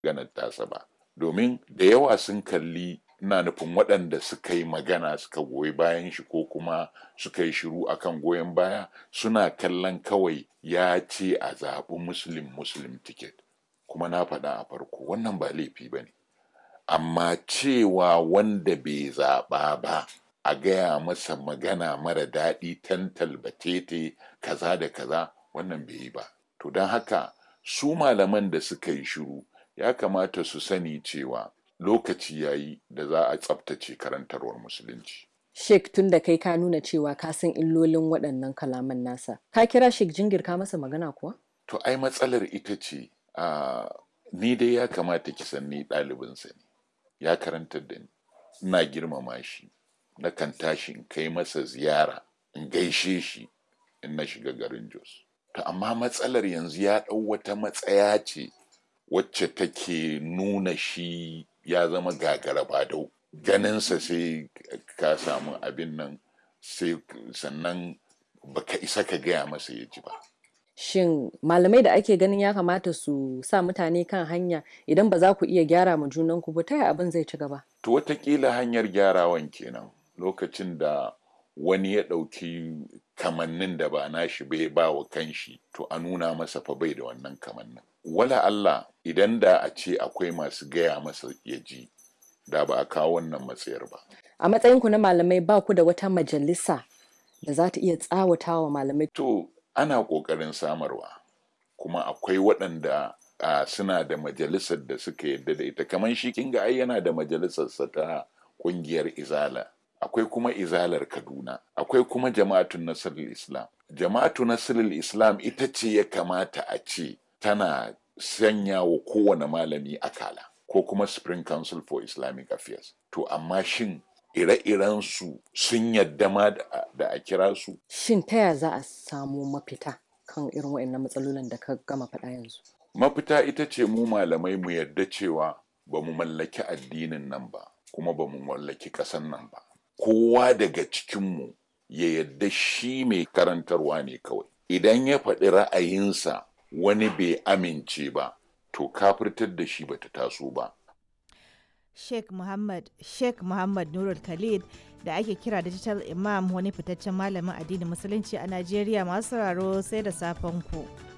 ganar tasa ba domin da yawa sun kalli ina nufin waɗanda suka yi magana suka goyi bayan shi ko kuma suka yi shiru akan goyon baya suna kallon kawai ya ce a zaɓi muslim muslim ticket kuma na faɗa a farko wannan ba laifi ba ne amma cewa wanda bai zaɓa ba a gaya masa magana mara daɗi tantal batete kaza da kaza wannan bai yi ba to don haka su malaman da suka yi shiru ya kamata su sani cewa lokaci ya yi da za a tsabtace karantarwar musulunci Sheikh tun da kai ka nuna cewa ka san illolin waɗannan kalaman nasa ka kira Sheikh jingir ka masa magana kuwa to ai matsalar ita ce a ni dai ya kamata ki san ni ɗalibinsa ne ya karantar da ni ina girmama shi na kan tashi in kai masa ziyara in gaishe shi in na shiga garin Jos to amma matsalar yanzu ya ɗau wata matsaya ce wacce take nuna shi ya zama gagara badau ganinsa sai ka samu abin nan sai sannan baka isa ka gaya masa ya ji ba Shin malamai da ake ganin ya kamata su sa mutane kan hanya idan ba za ku iya gyara ma junanku ba ta yaya abin zai ci gaba? to watakila hanyar gyarawan kenan lokacin da wani ya ɗauki kamannin da ba nashi bai ba wa kanshi to a nuna masa fa bai da wannan kamannin wala Allah idan da a ce akwai masu gaya masa ya ji da ba a kawo wannan matsayar ba A matsayinku na malamai ba ku da wata majalisa da za ta iya tsawata wa malamai. to ana ƙoƙarin samarwa kuma akwai waɗanda a suna da majalisar da suka yadda da ita kamar shi kinga ai yana da majalisarsa ta ƙungiyar izala akwai kuma izalar kaduna akwai kuma jama'atun nasirul islam jama'atu nasirul islam ita ce ya kamata a ce tana sanya wa kowane malami akala ko kuma spring council for islamic affairs to amma shin ire-iren su sun yadda ma da da a kira su Shin ta yaya za a samu mafita kan irin waɗannan matsalolin da ka gama faɗa yanzu? mafita ita ce mu malamai mu yarda cewa ba mu mallaki addinin nan ba kuma ba mu mallaki ƙasan nan ba kowa daga cikinmu ya yarda shi mai karantarwa ne kawai idan ya faɗi ra'ayinsa wani bai amince ba to kafirtar da shi bata taso ba Sheikh Muhammad Sheikh Muhammad Nurul Khalid da ake kira Digital Imam wani fitaccen malamin addinin musulunci a Najeriya masu sauraro sai da safen ku.